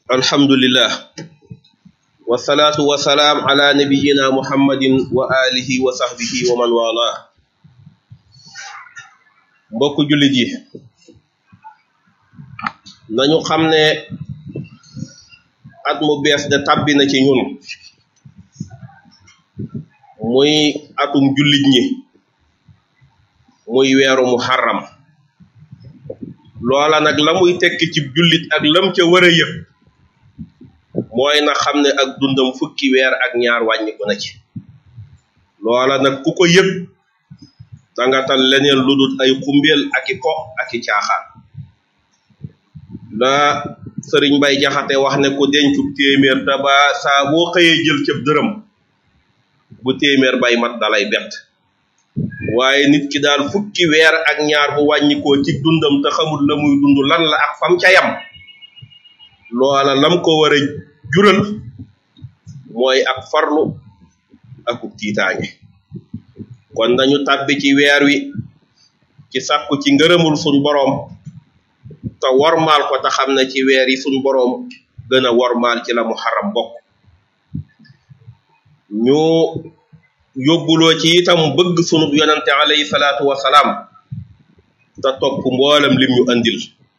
alhamdulillah wasalaatu wasalaam ala nabiyina muhammadin wa alihi wa sahbihi wa man wala mbokk jullit yi nañu xam ne at mu bees de tàbbi na ci ñun muy atum jullit ñi muy weeru muharram loola nag la muy tekki ci jullit ak lam ca war a yëg mooy na xam ne ak dundam fukki weer ak ñaar wàññiku na ci loola nag ku ko yëg danga tal leneen lu dul ay xumbeel ak i ko ak i caaxaan la sëriñ bay jaxate wax ne ku dencu téeméer te ba saa boo xëyee jël cëb dërëm bu téeméer bay mat dalay bett waaye nit ki daal fukki weer ak ñaar bu wàññikoo ci dundam te xamul la muy dund lan la ak fam ca yam loola lam ko war a jural mooy ak farlu akub tiitaange kon nañu tàbbi ci weer wi ci sàkku ci ngërëmul suñ boroom te wormaal ko te xam ne ci weer yi suñ boroom gën a wormaal ci la muharram bokk ñu yóbbuloo ci itam bëgg sunu yonante alayhi salaatu wasalaam te topp mboolem lim ñu andil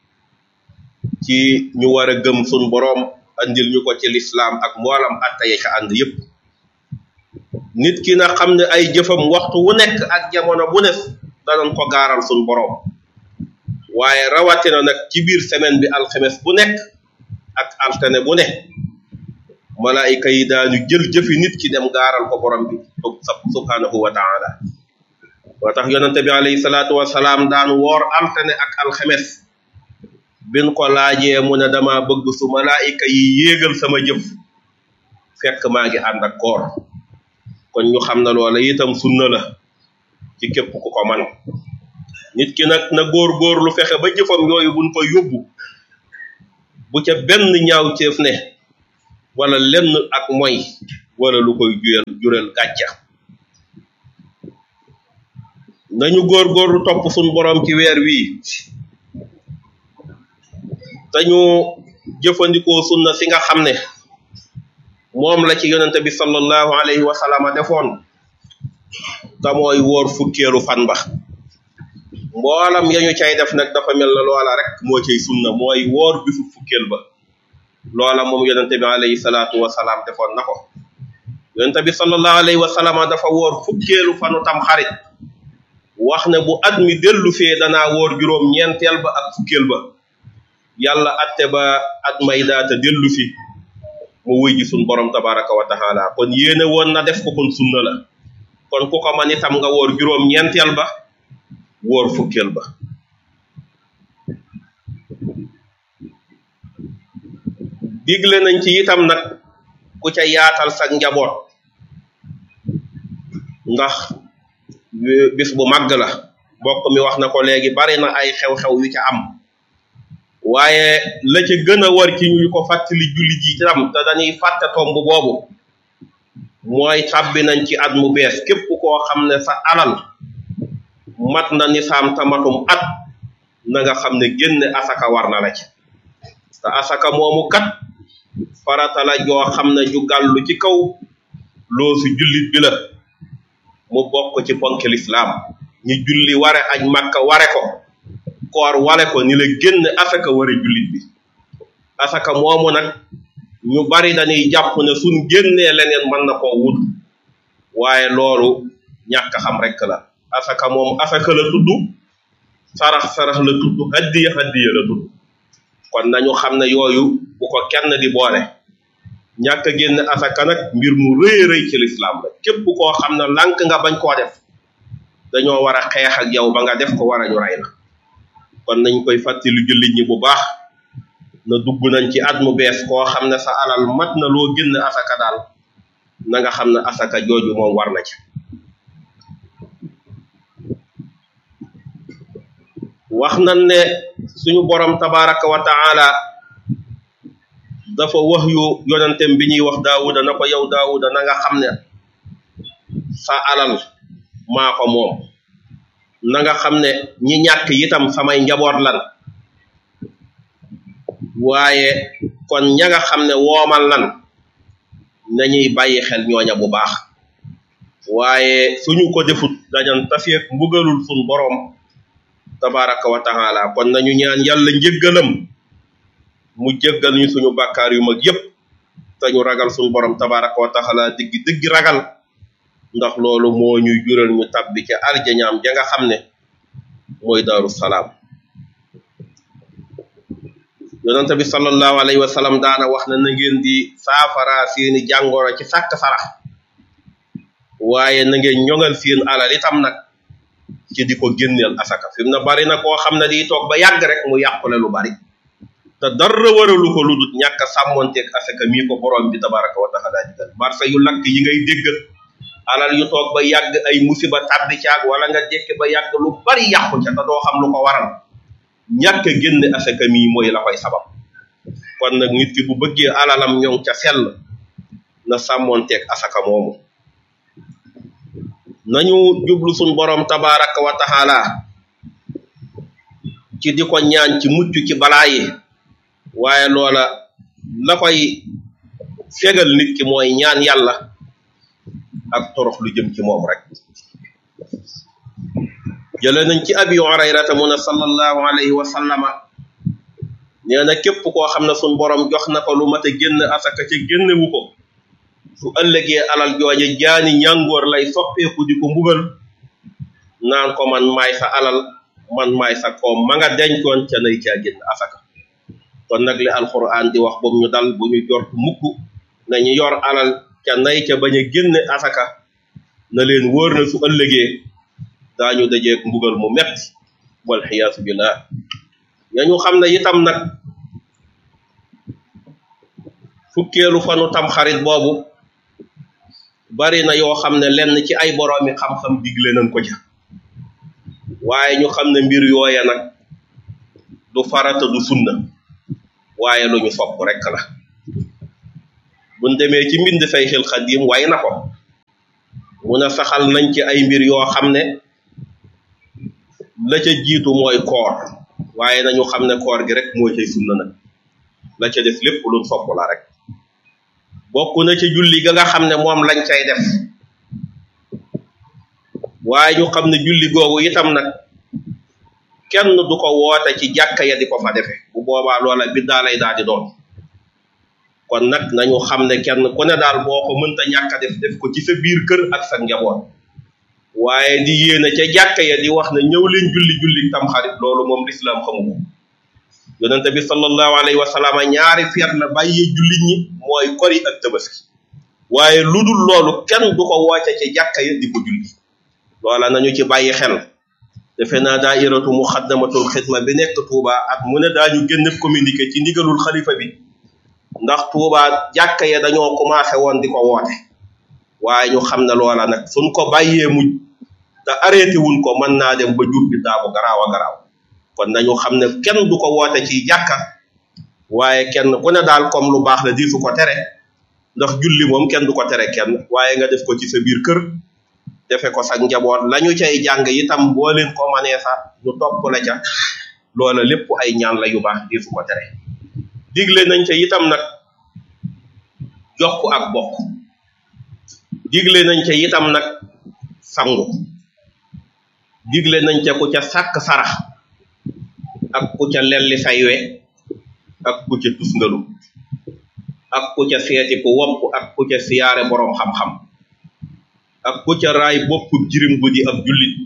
ci ñu war a gëm sunu boroom andil ñu ko ci lislaam ak mboolam atta ya ca ànd yépp nit ki na xam ne ay jëfam waxtu wu nekk ak jamono bu ne danañ ko gaaral sunu boroom waaye rawatina nag ci biir semaine bi alxemes bu nekk ak altine bu ne malaayika yi daañu jël jëfi nit ki dem gaaral ko borom bi subhanahu wa taala moo tax yonente bi alayhi salaatu wasalaam daan woor altine ak alxemes bin ko laajee mu ne dama bëgg su malaayika yi yéegal sama jëf fekk maa ngi ànd ak koor kon ñu xam na loola itam sunna la ci képp ku ko man nit ki nag na góor-góor lu fexe ba jëfam yooyu buñ ko yóbbu bu ca benn ñaaw ceef ne wala lenn ak moy wala lu koy juyal jural gàcca nañu góor-góorlu topp suñ boroom ci weer wii dañu jëfandikoo sunna si nga xam ne moom la ci yonente bi sallallahu alayhi wa sallam defoon te mooy wóor fukkeelu fan ba mboolam yañu cay def nag dafa mel na loola rek moo cay sunna mooy wóor bisu fukkeel ba loola moom yonente bi alayhi salaatu wasalaam defoon na ko yonente bi sallallahu alayhi wa sallam dafa wóor fukkeelu fanu tam xarit wax ne bu at mi dellu fee danaa wóor juróom ñeenteel ba ak fukkeel ba yàlla atte ba at may daata dellu fi mu wuy ji sun borom tabaraka wa taala kon yéene woon na def ko kon sunna la kon ku ko man itam nga wóor juróom ñeenteel ba wóor fukkeel ba digle nañ ci itam nag ku ca yaatal sag njaboot ndax bis bu màgg la mbokk mi wax na ko léegi bari na ay xew-xew yu ca am waaye la ca gën a war ci ñu ko fàttali julli ji itam te dañuy fàtte tomb boobu mooy tàbbi nañ ci at mu bees képp koo xam ne sa alal mat na nisaam tamatum at na nga xam ne génne asaka war na la ci te asaka moomu kat farata la joo xam ne ju gàllu ci kaw loosu jullit bi la mu bokk ci ponk lislaam ñi julli ware aj makka ware ko koor wale ko ni la génn asaka ware jullit bi asaka moomu nag ñu bari dañuy jàpp ne suñ génnee leneen mën na koo wut waaye loolu ñàkk xam rek la asaka moom asaka la tudd sarax sarax la tudd haddiya haddiya la tudd kon nañu xam ne yooyu bu ko kenn di boole ñàkk a génn asaka nag mbir mu rëy rëy ci lislaam la képp koo xam ne lànk nga bañ koo def dañoo war a xeex ak yow ba nga def ko war a ñu rey la kon nañ koy fàttali jullit ñi bu baax na dugg nañ ci at mu bees koo xam ne sa alal mat na loo génn asaka daal na nga xam ne asaka jooju moom war na ci wax nañ ne suñu borom tabaraka wa taala dafa wax yu yonentem bi ñuy wax daawuda na ko yow daawuda na nga xam ne sa alal maa ko moom na nga xam ne ñi ñàkk itam samay njaboot lan waaye kon ña nga xam ne woomal nan nañuy bàyyi xel ñooña bu baax waaye suñu ko defut dañan taseet mbugalul suñ boroom tabaraka wa taala kon nañu ñaan yàlla njëggalam mu jéggal ñu suñu bàkkaar yu mag yépp te ñu ragal suñu borom tabaraka wa taala diggi diggi ragal ndax loolu moo ñuy jural ñu tabbi ca arjañaam ja nga xam ne mooy daaru salaam yonente bi sallallahu alayhi wa sallam daana wax na na ngeen di saafara seeni jàngoro ci sàkk sarax waaye na ngeen ñoŋal seen alal itam nag ci di ko génneel asaka fi mu ne bari na koo xam ne di toog ba yàgg rek mu yàqule lu bari te dara waralu ko lu dul ñàkk a sàmmonteeg asaka mii ko borom bi tabaraka wa taala digal marsa yu lakk yi ngay déggal alal yu toog ba yàgg ay musiba tàbbi caag wala nga jekki ba yàgg lu bari yàqu ca te doo xam lu ko waral ñàkk a génne asaka mii mooy la koy sabab kon nag nit ki bu bëggee alalam ñoŋ ca sell na sàmmonteeg asaka moomu nañu jublu suñ borom tabaraka wa taala ci di ko ñaan ci mucc ci balaa yi waaye loola la koy fegal nit ki mooy ñaan yàlla ak torox lu jëm ci moom rek jële nañ ci abi hurayrata mu ne sallallahu alayhi wa sallama nee na képp koo xam ne suñ borom jox na ko lu mat a génn asaka ca génnewu ko su ëllëgee alal jooje jaani ñàngoor lay soppeeku di ko mbugal naan ko man maay sa alal man maay sa koom ma nga dencoon ca nay caa génn asaka kon nag li alquran di wax boobu ñu dal bu ñu jort mukk nañu yor alal ca nay ca bañ a génne asaka na leen wóor na su ëllëgee daañu dajeeg mbugal mu metti wal xiyaasu billah yañu xam ne itam nag fukkeelu fanu tam xarit boobu bari na yoo xam ne lenn ci ay boroomi xam-xam digle nañ ko ca waaye ñu xam ne mbir yooya nag du farata du sunna waaye lu ñu sopp rekk la buñ demee ci mbind Sayxul Xadiim way na ko mu ne saxal nañ ci ay mbir yoo xam ne la ca jiitu mooy koor waaye nañu xam ne koor gi rek moo cay sunna nag la ca def lépp luñ sopp la rek bokk na ca julli ga nga xam ne moom lañ cay def waaye ñu xam ne julli googu itam nag kenn du ko woote ci jàkka ya di ko fa defe bu boobaa loola biddaa lay daal di doon kon nag nañu xam ne kenn ku ne daal boo ko mënta ñàkk a def def ko ci sa biir kër ak sa njaboot waaye di yéene ca jàkka ya di wax ne ñëw leen julli julli tam xarit loolu moom lislaam xamu ko yonente bi sallallahu alayhi wa sallam ñaari feet la bàyyee jullit ñi mooy kori ak tabaski waaye lu dul loolu kenn du ko woote ci jàkka ya di ko julli loola nañu ci bàyyi xel defe naa daairatu muxaddamatul xidma bi nekk Touba at mu ne daañu génn communiqué ci ndigalul xalifa bi ndax Touba jàkka ya dañoo commencé woon di ko woote waaye ñu xam ne loola nag suñ ko bàyyee muj te arrêté wuñ ko mën naa dem ba jur bi daa bu garaaw a garaaw kon nañu xam ne kenn du ko woote ci jàkka waaye kenn ku ne daal comme lu baax la di su ko tere ndax julli moom kenn du ko tere kenn waaye nga def ko ci sa biir kër defe ko sa njaboot la ñu cay jàng itam boo leen ko manee sax ñu topp la ca loola lépp ay ñaan la yu baax di su ko tere digle nañ ca itam nag jokk ak bokk digle nañ ca itam nag sangu digle nañ ca ku ca sàkk sarax ak ku ca lelli say we ak ku ca tusngalu ak ku ca seeti ku wopp ak ku ca siyaare boroom xam-xam ak ku ca raay bopp jirim bu di ab jullit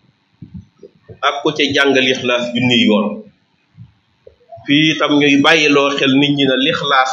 ak ku ca jàng lixlaas junniy yoon fii itam ñuy bàyyiloo xel nit ñi na lixlaas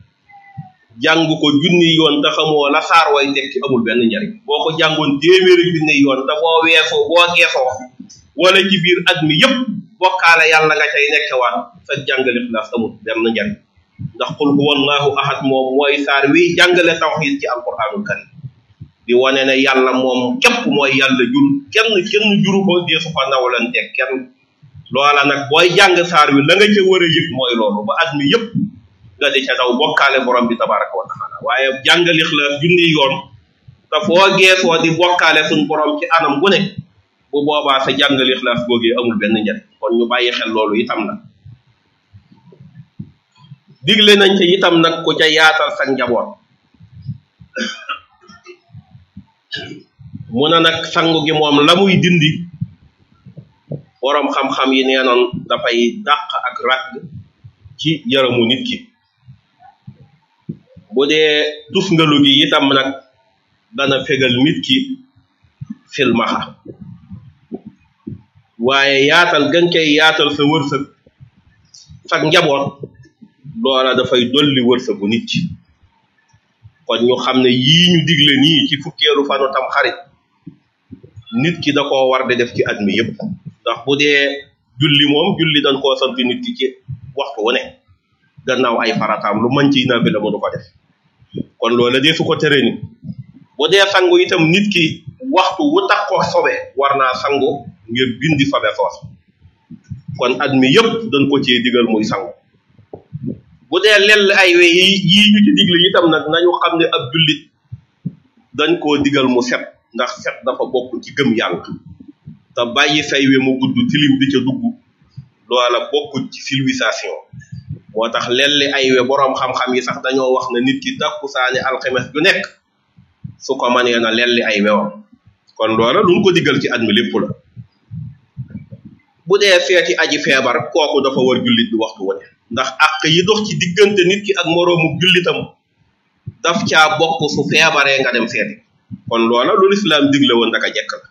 jàng ko junniy yoon te xamoo la saar way tekki amul benn njariñ boo ko jàngoon téeméeri junniy yoon te boo weesoo boo geesoo wala ci biir at mi yépp bokkaale yàlla nga cay nekkewaat sa jàng lixlaas amul benn njariñ ndax qul huwa allahu ahad moom mooy saar wi jàngale tawxiid ci alquranul karim di wane ne yàlla moom képp mooy yàlla jur kenn kenn juru ko deesu ko nawlanteeg kenn loola nag booy jàng saar wi la nga ca war a yëg mooy loolu ba at mi yëpp nga di ca daw bokkaale borom bi tabaraka wa taala waaye jàng lixlaas junni yoon te foo geesoo di bokkaale suñ borom ci anam gu ne bu boobaa sa jàng lixlaas googee amul benn njariñ kon ñu bàyyi xel loolu itam la digle nañ ca itam nag ku ca yaatal sa njaboot mu ne nag sangu gi moom la muy dindi boroom xam-xam yi nee noon dafay dàq ak ragg ci yaramu nit ki bu dee tusngalu gi itam nag dana fegal nit ki silmaxa waaye yaatal gën cay yaatal sa wërsëg sag njaboot loola dafay dolli wërsëgu nit ki kon ñu xam ne yii ñu digle nii ci fukkeelu fanu tam xarit nit ki da koo war di def ci at mi yëpp ndax bu dee julli moom julli dañ koo sant nit ki ci waxtu wu ne gannaaw ay farataam lu mën ci naafila mu du ko def kon loola dee su ko tere ni bu dee sangu itam nit ki waxtu wu tax ko sobe war naa sangu ngir dindi sobe soos kon at mi yëpp dañ ko cee digal muy sangu bu dee lell ay we yi yii ñu ci digle itam nag nañu xam ne ab jullit dañ koo digal mu set ndax set dafa bokk ci gëm yàlla te bàyyi say we mu gudd tilim di ca dugg loola bokk ci civilisation moo tax lelli ay we boroom xam-xam yi sax dañoo wax ne nit ki takkusaani alxemes ju nekk su ko mënee na lelli ay wewam kon loola luñ ko digal ci at mi lépp la bu dee feeti aji feebar kooku dafa war jullit bi waxtu wane ndax àq yi dox ci diggante nit ki ak moroomu jullitam daf caa bokk su feebaree nga dem seeti kon loola lu lislaam digle woon daka jekk la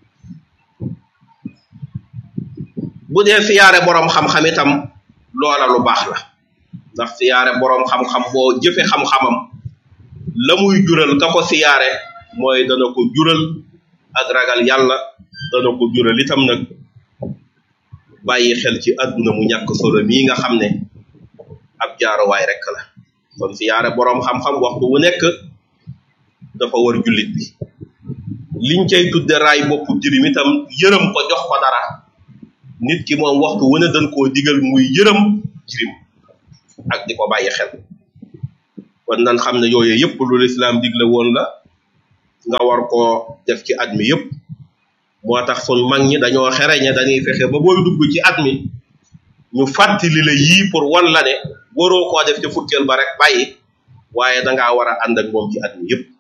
bu dee siyaare boroom xam-xam itam loola lu baax la ndax siyaare boroom xam-xam boo jëfe xam-xamam la muy jural ka ko siyaare mooy dana ko jural ak ragal yàlla dana ko jural itam nag bàyyi xel ci àdduna mu ñàkk solo mii nga xam ne ab jaaruwaay rek la kon siyaare boroom xam-xam waxtu wu nekk dafa war jullit bi liñ cay tudde raay boppu jirim itam yërëm ko jox ko dara nit ki moom waxtu wu ne dañ koo digal muy yërëm jirim ak di ko bàyyi xel kon nan xam ne yooyu yëpp lu lislaam digle woon la nga war koo def ci at mi yëpp moo tax sun mag ñi dañoo xereñe dañuy fexe ba booy dugg ci at mi ñu fàttali la yii pour wan la ne waroo koo def ca fukkeel ba rek bàyyi waaye dangaa war a ànd ak moom ci at mi yëpp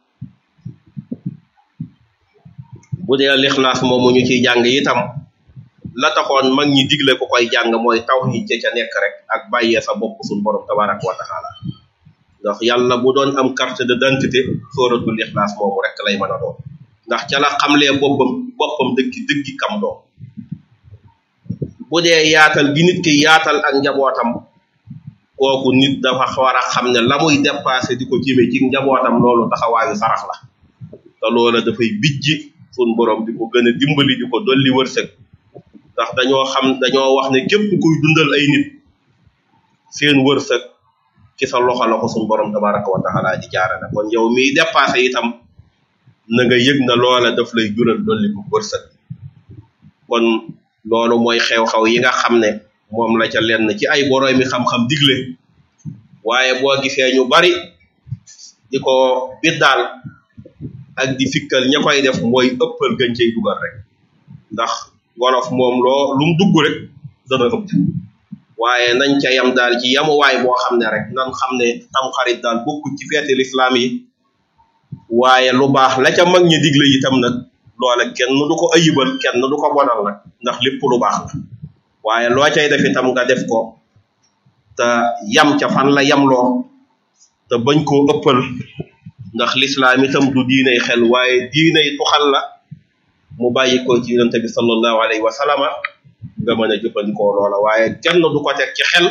bu dee lixlaas moomu ñu ciy jàng itam la taxoon mag ñi digle ko koy jàng mooy tawhid ca ca nekk rek ak bàyyee sa bopp suñ borom tabaraka wa taala ndax yàlla bu doon am carte d'identité sóoratul lixlaas moomu rek lay mën a doon ndax ca la xamlee boppam boppam dëggi dëggi kam doom bu dee yaatal gi nit ki yaatal ak njabootam kooku nit dafa war a xam ne la muy dépassé di ko jëme ci njabootam loolu taxawaayu sarax la te loola dafay bijji sun borom di ko gën a dimbali di ko dolli wërsëg ndax dañoo xam dañoo wax ne képp kuy dundal ay nit seen wërsëg ci sa loxo la ko sun borom tabaraka wa taala di jaarale kon yow miy dépassé itam na nga yëg na loola daf lay jural dolli ko wërsëg kon loolu mooy xew-xew yi nga xam ne moom la ca lenn ci ay boroomi xam-xam digle waaye boo gisee ñu bari di ko biddaal ak di fikkal ña koy def mooy ëppal gën cay dugal rek ndax wolof moom loo lu mu dugg rek dana ëpp waaye nañ ca yam daal ci yamuwaay boo xam ne rek nan xam ne tamxarit daal bokku ci feeti lislaam yi waaye lu baax la ca mag ñi digle itam nag loola kenn du ko ayibal kenn du ko bonal nag ndax lépp lu baax la waaye loo cay def itam nga def ko te yam ca fan la yamloo te bañ koo ëppal ndax lislaam itam du diinay xel waaye diinay tuxal la mu bàyyi ko ci yonente bi sallallahu alayhi wa sallama nga mën a jëfandikoo loola waaye kenn du ko teg ci xel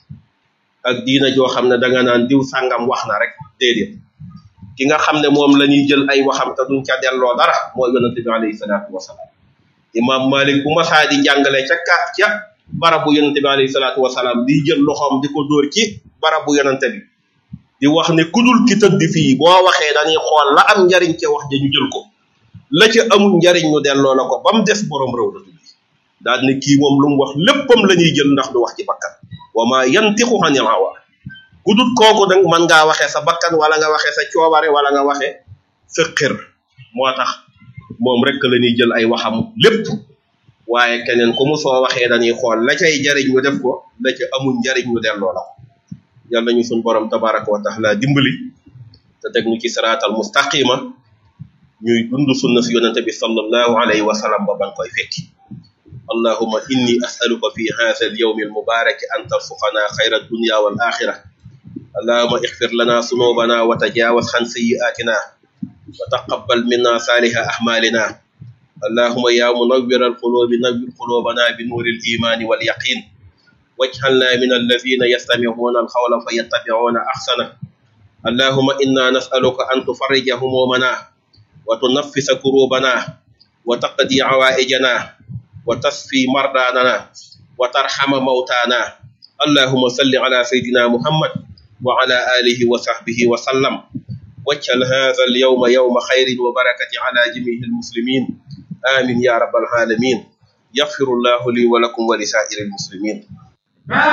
ak diina joo xam ne danga naan diw sàngam wax na rek déedéet ki nga xam ne moom la ñuy jël ay waxam te duñ ca delloo dara mooy yonente bi alayhi salaatu wasalaam imam malik bu masaa di jàngale ca ka ca barabu yonente bi alayhi salaatu wasalaam di jël loxoom di ko dóor ci barabu yonente bi di wax ne kudul ki tëdd fii boo waxee dañuy xool la am njariñ ca wax ja ñu jël ko la ca amul njariñ ñu delloo la ko ba mu des borom réew la tuddi daal ne kii moom lu mu wax léppam la ñuy jël ndax du wax ci bakkan wa ma yantiqu anil hawa ku dut kooku nag mën ngaa waxee sa bakkan wala nga waxee sa coobare wala nga waxee sa xër moo tax moom rek la ñuy jël ay waxam lépp waaye keneen ku mu soo waxee dañuy xool la cay jariñ ñu def ko la ca amul njariñ ñu delloo la ko yàlla ñu suñ borom tabaraka wa taala dimbali te teg ñu ci siraatal mustaqima ñuy dund sunna si yonente bi sallallahu alayhi wa sallam ba ban koy fekki اللهم إني أسألك في هذا اليوم المبارك أن ترزقنا خير الدنيا والآخرة اللهم اغفر لنا ذنوبنا وتجاوز عن سيئاتنا وتقبل منا صالح أعمالنا اللهم يا منور القلوب نور قلوبنا بنور الإيمان واليقين واجعلنا من الذين يستمعون القول فيتبعون أحسنه اللهم إنا نسألك أن تفرج همومنا وتنفس كروبنا وتقضي عوائجنا وتصفي مرضانا وترحم موتانا اللهم صل على سيدنا محمد وعلى آله وصحبه وسلم واجعل هذا اليوم يوم خير وبركة على جميع المسلمين آمين يا رب العالمين يغفر الله لي ولكم ولسائر المسلمين